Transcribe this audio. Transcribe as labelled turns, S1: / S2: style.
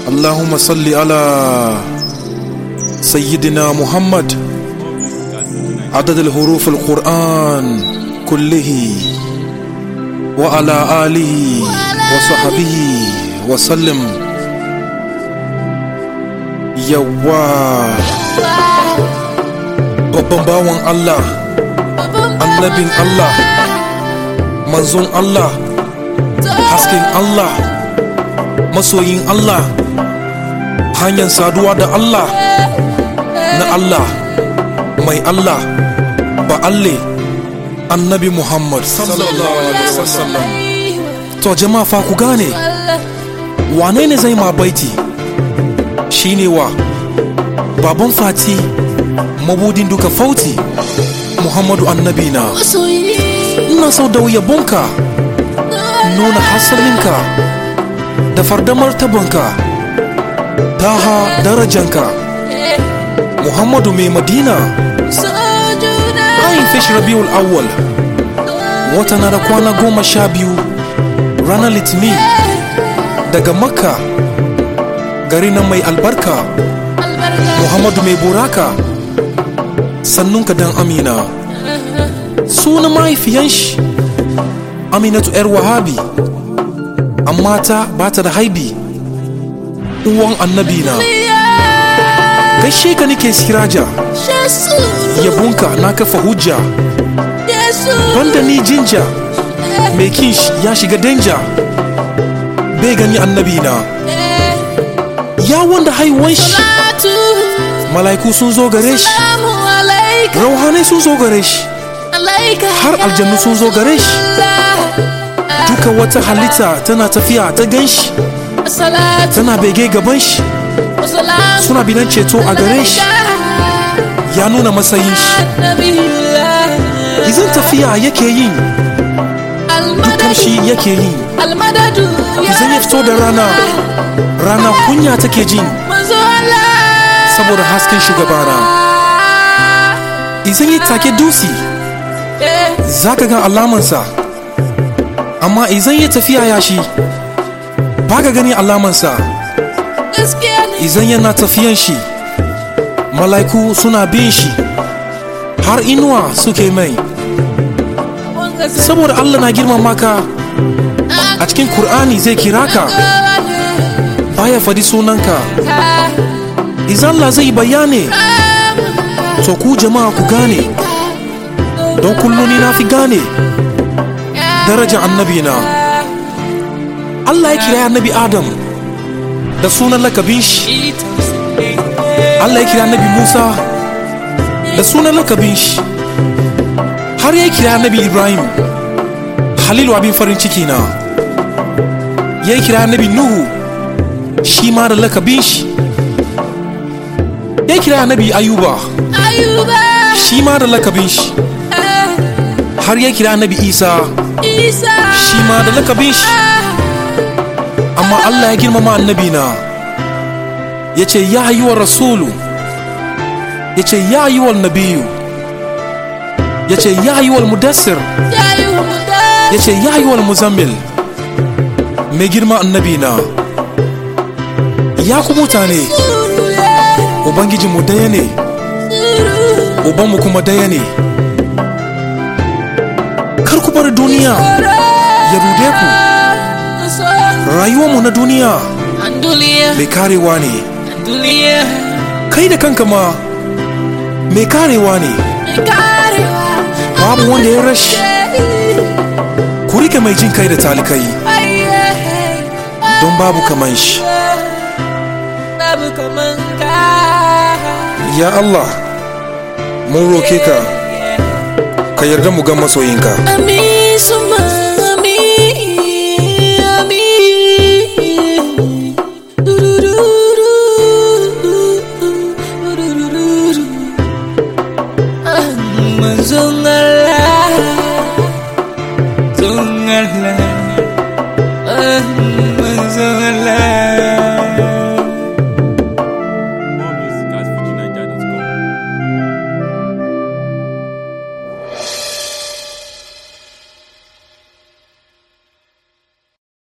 S1: اللهم صل على سيدنا محمد عدد الحروف القرآن كله وعلى آله وصحبه وسلم yawa babban bawan Allah annabin Allah manzon Allah hasken Allah masoyin Allah hanyar saduwa da Allah na Allah mai Allah ba alle annabi Muhammad sallallahu alaihi wasallam to jama'a fa ku gane wane ne zai ma baiti shine wa baban fati mabudin duka fauti Muhammadu annabi na ina so da yabonka nuna hasalinka da fardamar tabanka taha darajanka muhammadu mai madina ayin fish rabiul awwal wata na da kwana goma sha biyu ranar litini daga makka gari na mai albarka muhammadu mai buraka sannunka dan amina suna mahaifiyan shi aminatu yar wahabi amma ta ba ta da haibi uwan annabi na gaishe ka nake siraja yabonka na kafa hujja banda ni jinja mai kinsh ya shiga danja bai gani annabi na ya wanda haihuwan shi mala'iku sun zo gare shi rauhanai sun zo gare shi har aljannu sun zo gare shi duka wata halitta tana tafiya ta gan shi tana bege gaban shi suna bidan ceto a gare shi ya nuna matsayin shi izin tafiya yake yin dukan shi yake yin izin ya fito da rana rana kunya take jin saboda hasken shugabana izin yi take dusi za ka ga alamansa amma izan ya tafiya yashi ba ka gani alamansa izan yana tafiyan shi mala'iku suna bin shi har inuwa suke mai saboda allah na girmama ka a cikin kur'ani zai kira ka baya fadi sunanka izan la zai bayane to ku jama'a ku gane don kullum ni na fi gane darajar annabi na Allah ya kira annabi Adam da sunan lakabin shi Allah ya kira annabi Musa da sunan lakabin shi har ya kira annabi Ibrahim Halilu abin farin ciki na ya kira annabi Nuhu shi ma da lakabin shi ya kira annabi Ayuba shi ma da lakabin shi har ya kira annabi Isa shi ma da lakabin shi amma Allah ya girmama annabi na ya ce ya yi wa rasulu ya ce ya yi wa nabiyu ya ce ya yi wa mudassir ya ce ya yi wa muzammil mai girma annabi na ya ku mutane ubangijinmu daya ne ubanmu kuma daya ne kar ku bar duniya ya rude ku rayuwarmu na duniya mai karewa ne kai da kanka ma mai karewa ne babu wanda ya rashi ku rike mai jin kai da talikai don babu kaman shi ya Allah mun roke ka ka yarda mu ga masoyinka
S2: Amin, suma amin, amin. Durururu, durururu. Ah, Manzon Allah, manzon Allah, ah,